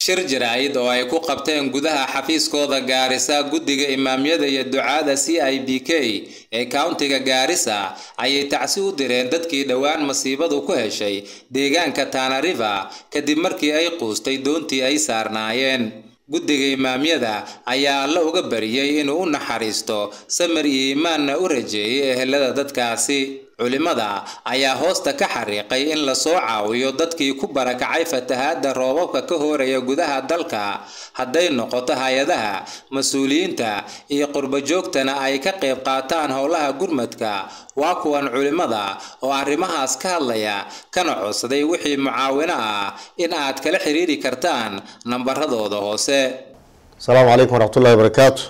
shir jaraa'id oo ay ku qabteen gudaha xafiiskooda gaarisa guddiga imaamyada iyo ducaada c i b k ee countiga gaarisa ayay tacsi u direen dadkii dhowaan masiibadu ku heshay deegaanka tana river kadib markii ay quustay doontii ay saarnaayeen guddiga imaamyada ayaa alla uga bariyey inuu u naxariisto samir iyo iimaanna u rajeeyay ehelada dadkaasi culimada ayaa hoosta ka xariiqay in lasoo caawiyo dadkii ku barakacay fatahaadda roobabka ka hooraya gudaha dalka hadday noqoto hay-adaha mas-uuliyiinta iyo qurbajoogtana ay ka qayb qaataan howlaha gurmadka waa kuwan culimada oo arrimahaas ka hadlaya kana codsaday wixii mucaawino ah in aad kala xiriiri kartaan nambaradooda hoose asalaamu calaykum waraxmatullahi wabarakaatu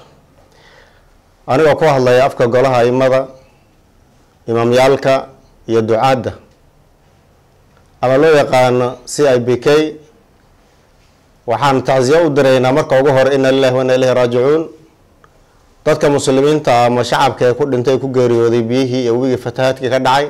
anigoo ku hadlaya afka golaha aimada imaamyaalka iyo ducaadda ama loo yaqaano c i b k waxaan tacsiya u diraynaa marka ugu hore ina lilahi wa ina ilahi raajicuun dadka muslimiinta ama shacabka ee ku dhintay ku geeriyooday biyihii iyo webigii fatahaadkii ka dhacay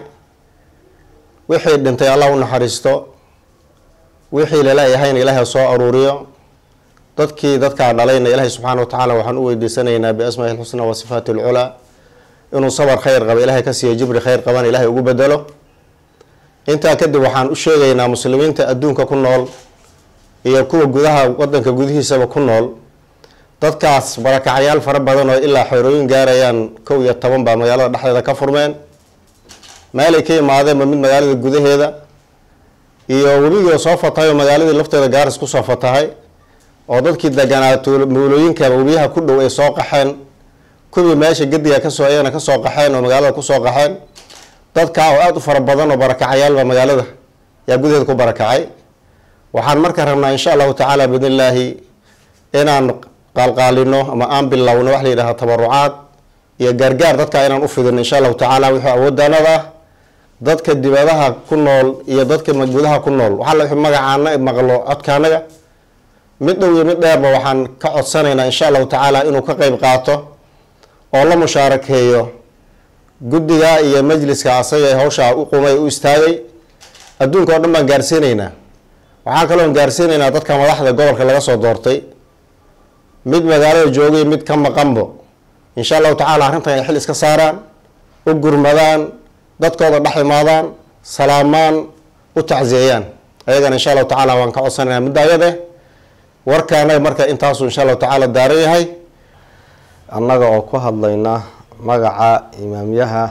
wixii dhintay allah u naxariisto wixii laleeyahayna ilaahay soo aruuriyo dadkii dadkaa dhalayna ilaahay subxaana wa tacaala waxaan u weydiisanaynaa biasmaai lxusna wa sifaati alculaa inuu sabar khayr qaba ilaahay ka siiyo jibri khayr qabana ilaahay ugu bedelo intaa kadib waxaan u sheegaynaa muslimiinta adduunka ku nool iyo kuwa gudaha wadanka gudihiisaba ku nool dadkaas barakacyaal fara badan oo ilaa xeerooyin gaarayaan kow iyo toban baa magaalada dhexdeeda ka furmeen meelay ka imaadeenba mid magaalada gudaheeda iyo webigii soo fatahay oo magaaladii lafteeda gaaris kusoo fatahay oo dadkii deganaa mawlooyinkaba webiyaha ku dhow ay soo qaxeen kuwii meesha gediga kasoo ayagana kasoo qaxeen oo magaalada kusoo qaxeen dadkaa oo aada u fara badan oo barakacayaalba magaalada yaa gudaheeda ku barakacay waxaan marka rabnaa insha allahu tacaala biidn illaahi inaan qaalqaalino ama aan bilowno wax la yidhaha tabarucaad iyo gaargaar dadkaa inaan ufidino insha allahu tacaala wixii awoodanada ah dadka dibadaha ku nool iyo dadka gudaha ku nool waxaa la magacaana maqlo codkaanaga mid dhow iyo mid dheerba waxaan ka codsanaynaa insha allahu tacaala inuu ka qeyb qaato oo la mushaarakeeyo guddiga iyo majliska asaga ee hawshaa u qumay u istaagay adduunka oo dhan baan gaarsiinaynaa waxaan kaloon gaarsiinaynaa dadka madaxda gobolka laga soo doortay mid magaalada joogay mid ka maqanbo insha allahu tacaala arrintan ay xil iska saaraan u gurmadaan dadkooda dhex imaadaan salaamaan u tacsiyeeyaan ayagana insha allahu tacaala waan ka codsanaynaa muddaayade warkaanaga marka intaasuu insha allahu tacaala daaran yahay annaga oo ku hadlayna magaca imaamyaha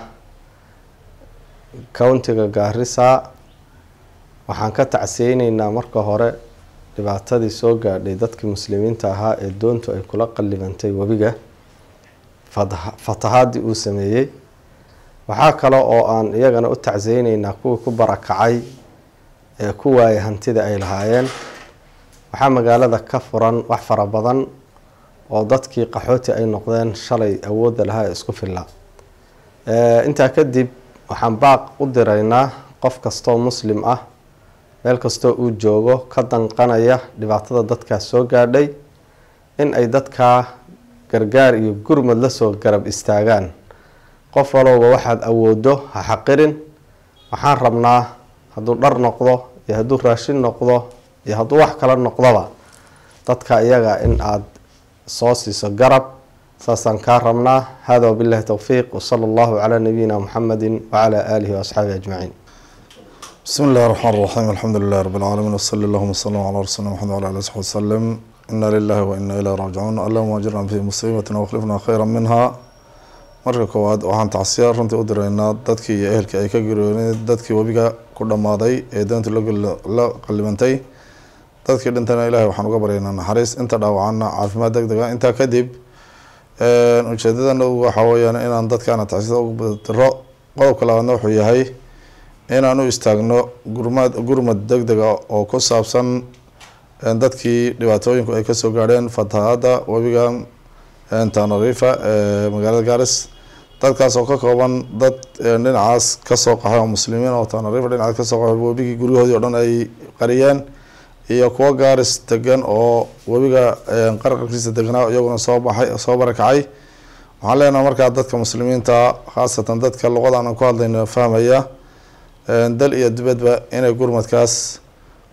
countiga gaarisa waxaan ka tacsiyeyneynaa marka hore dhibaatadii soo gaadhay dadkii muslimiinta ahaa ee doontu ay kula qallibantay webiga fatahaadii uu sameeyey waxaa kale oo aan iyagana u tacsiyeyneynaa kuwii ku barakacay ee ku waayay hantida ay lahaayeen waxaa magaalada ka furan wax fara badan oo dadkii qaxooti ay noqdeen shalay awoodda lahaa ee isku fillaa intaa kadib waxaan baaq u diraynaa qof kastoo muslim ah meel kastoo uu joogo ka danqanaya dhibaatada dadkaas soo gaadhay in ay dadkaa gargaar iyo gurmad lasoo garab istaagaan qof walowba waxaad awoodo ha xaqirin waxaan rabnaa hadduu dhar noqdo iyo hadduu raashin noqdo iyo hadduu wax kala noqdoba dadka iyaga in aada soo siiso garab saasaan kaa rabnaa hada wabillahi towfiiq wsala allahu calaa nabiyina muxamedi wacalaa aalihi waasxaabihi ajmaciin bismi illahi raxmaan raxiim alxamdu lilahi rabi lcaalamiin wsali allahuma wsalam calaa rasuulina maxamed wala ali saxbi wasalam ina lilahi wa ina ilayhi raajicuun allahuma ajirna fi musiibatina wakhlifna khayra minha marka koowaad waxaan tacsiya runtii u diraynaa dadkii iyo ehelkii ay ka geeriyoodeen dadkii webiga ku dhammaaday ee doonta la qallibantay dadkii dhintana ilahay waxaan uga baryaynaa naxariis inta dhaawacana caafimaad deg dega intaa kadib ujeedadana waxa weyaan inaan dadkaana tacsida ugu diro qodobka labaadna wuxuu yahay inaan u istaagno gurmad gurmad deg dega oo ku saabsan dadkii dhibaatooyinku ay kasoo gaadheen fatahaada webiga tanarifa ee magaalada garis dadkaas oo ka kooban dad dhinacaas kasoo qaxay oo muslimiin oo tanarifa dhinacaas kasoo qaxay webigii guryahoodii o dhan ay qariyeen iyo kuwo gaaris degan oo webiga qarqarkiisa deganaa iyaguna soo baxay soo barakacay waxaan leenaha markaa dadka muslimiinta khaasatan dadka luqadan aan ku hadlayno fahmaya dal iyo dibadba inay gurmadkaas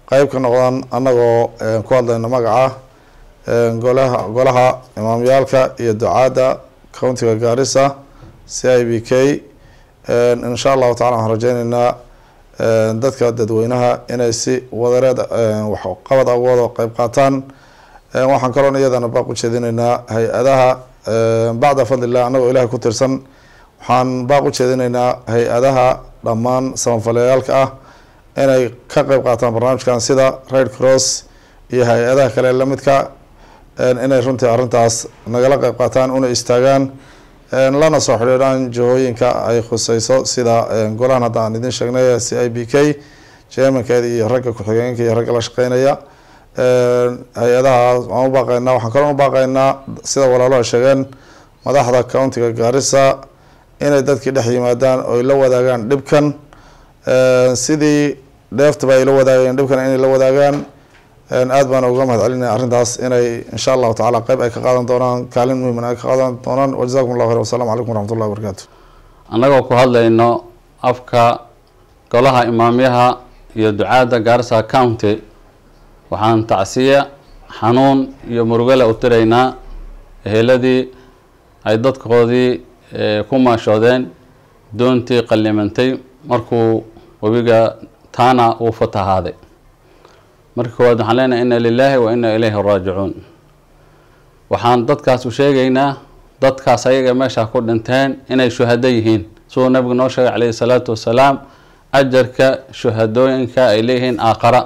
qeyb ka noqdaan annagoo ku hadlayna magaca golaha golaha imaamyaalka iyo ducaadda countiga gaarisa c i b k insha allahu tacala waxaan rajeyneynaa dadka dadweynaha inay si wadareed waxqabad awooda qeyb qaataan waxaan kaloon iyadana baaq u jeedinaynaa hay-adaha bacda fadlillah annagoo ilahay ku tirsan waxaan baaq u jeedinaynaa hay-adaha dhammaan samafaleyaalka ah inay ka qeyb qaataan barnaamijkan sida red cross iyo hay-adaha kale lamidka inay runtii arrintaas nagala qeyb qaataan una istaagaan lana soo xidhiidhaan jihooyinka ay khuseyso sida golahan hadda aan idin sheegnay c i b k jermankeeda iyo ragga ku-xigeenka iyo ragga la shaqeynaya hay-adahaas waan u baaqeynaa waxaan kaloo u baaqeynaa sida walaaluha sheegeen madaxda countiga gaarisa inay dadkii dhex yimaadaan oy la wadaagaan dhibkan sidii dheeftaba ay la wadaagayeen dhibkan inay la wadaagaan aad baan uga mahad celinaya arrintaas inay insha allahu tacala qeyb ay ka qaadan doonaan kaalin muhiman ay ka qaadan doonaan wajazakum allah khayr wassalamu calaykum waraxmat ullahi wabarakatu annagoo ku hadlayno afka golaha imaamyaha iyo ducaadda gaarisa county waxaan tacsiya xanuun iyo murugale u tiraynaa eheladii ay dadkoodii ku maashoodeen doontii qallimantay markuu webiga taana uu fatahaaday marka koowaad waxaan leenahay inna lilaahi wa inna ilayhi raajicuun waxaan dadkaas u sheegaynaa dadkaas ayaga meesha ku dhinteen inay shuhado yihiin siduu nabigu noo sheegay calayhi salaatu wassalaam ajarka shuhadooyinka ay leeyihiin aaqara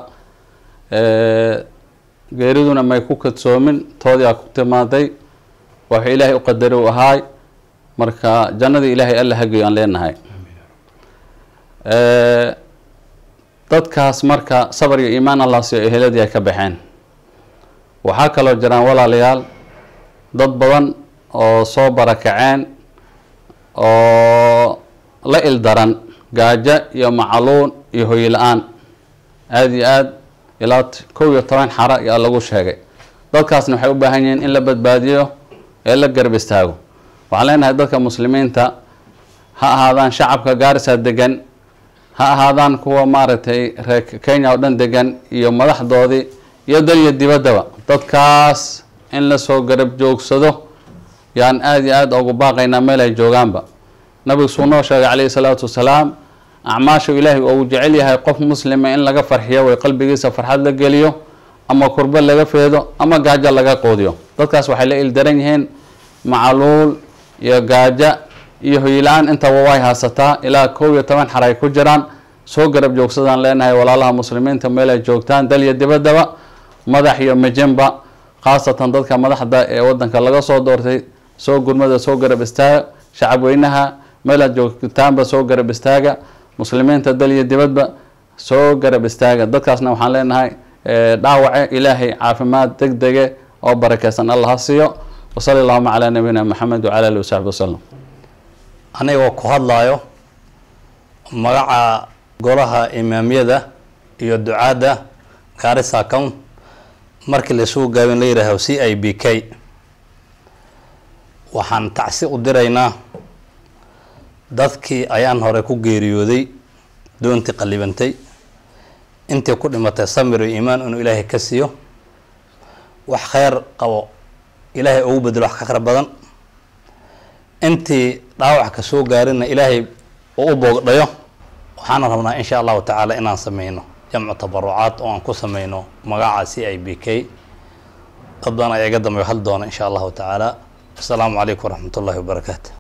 geeriduna may ku kadsoomin toodiaa ku timaaday waxuu ilaahay u qadari u ahaay marka jannadii ilaahay alla hageyo aan leenahay dadkaas marka sabar iyo iimaan allah siyo eheladii ay ka baxeen waxaa kaloo jiraan walaalayaal dad badan oo soo barakaceen oo la ildaran gaajo iyo macaluun iyo hoy la-aan aada iyo aad ilaa kow iyo toban xara ayaa lagu sheegay dadkaasna waxay u baahan yihiin in la badbaadiyo ee la garab istaago waxaan leenahay dadka muslimiinta ha ahaadaan shacabka gaarisa degan ha ahaadaan kuwa maaragtay reer kenya oo dhan degan iyo madaxdoodii iyo dal iyo dibaddaba dadkaas in lasoo garab joogsado yaan aada iyo aada ugu baaqaynaa meel ay joogaanba nabigu suu noo sheegay calayhi salaatu wasalaam acmaashu ilaahay uu jecel yahay qof muslima in laga farxiyo way qalbigiisa farxad la geliyo ama kurbo laga feedo ama gaajo laga qoodiyo dadkaas waxay la ildaran yihiin macaluul iyo gaajo iyo hoyla-aan intaba way haasataa ilaa kow iyo toban xar ay ku jiraan soo garab joogsadaan leenahay walaalaha muslimiinta meel ay joogtaan dal iyo dibaddaba madax iyo mijinba khaasatan dadka madaxda ee wadanka laga soo doortay soo gurmada soo garab istaaga shacab weynaha meel aad joogtaanba soo garab istaaga muslimiinta dal iyo dibadba soo garab istaaga dadkaasna waxaan leenahay dhaawace ilaahay caafimaad deg dege oo barakeysan allah ha siiyo wasali allahuma calaa nabiyina maxamed wacala alihi wasaxbi wasalam anigoo ku hadlayo magaca golaha imaamyada iyo ducaadda gaarisa account markii laisugu gaabin la yidhaaho c i b k waxaan tacsi u diraynaa dadkii ayaan hore ku geeriyooday doontii qallibantay intii ku dhimatay samir iyo iimaan inuu ilaahay ka siiyo wax kheyr qabo ilaahay ugu bedelo wax ka kheyr badan intii dhaawac ka soo gaarina ilaahay uu u boogdhayo waxaana rabnaa insha allahu tacaala inaan sameyno jamcu tabarucaad oo aan ku sameyno magaca c i b k dad badan ayaa iga dambeyo hal doona insha allahu tacaala asalaamu calaykum waraxmat ullahi wabarakaatu